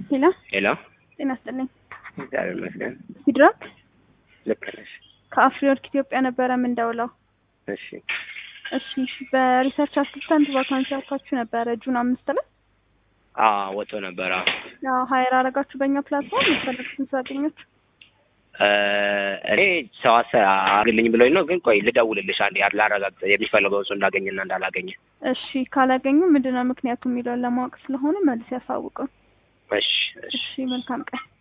ሄሎ ሄሎ ጤና ይስጥልኝ። እግዚአብሔር ይመስገን። ሲድራክ ልክ ነሽ። ከአፍሪወርክ ኢትዮጵያ ነበረ የምንደውለው። እሺ እሺ በሪሰርች አሲስታንት ቫካንሲ አልኳችሁ ነበረ ጁን አምስት ላይ አዎ ወጥቶ ነበረ። ያው ሀይር አረጋችሁ በእኛ ፕላትፎርም የፈለጉትን ሰው አገኛችሁ። እኔ ሰው አሰ- አግልኝ ብሎኝ ነው፣ ግን ቆይ ልደውልልሽ አንዴ ላረጋግጥ የሚፈልገው ሰው እንዳገኘና እንዳላገኘ። እሺ ካላገኙ ምንድነው ምክንያቱ የሚለውን ለማወቅ ስለሆነ መልስ ያሳውቁን። እሺ እሺ እሺ መልካም ቀን።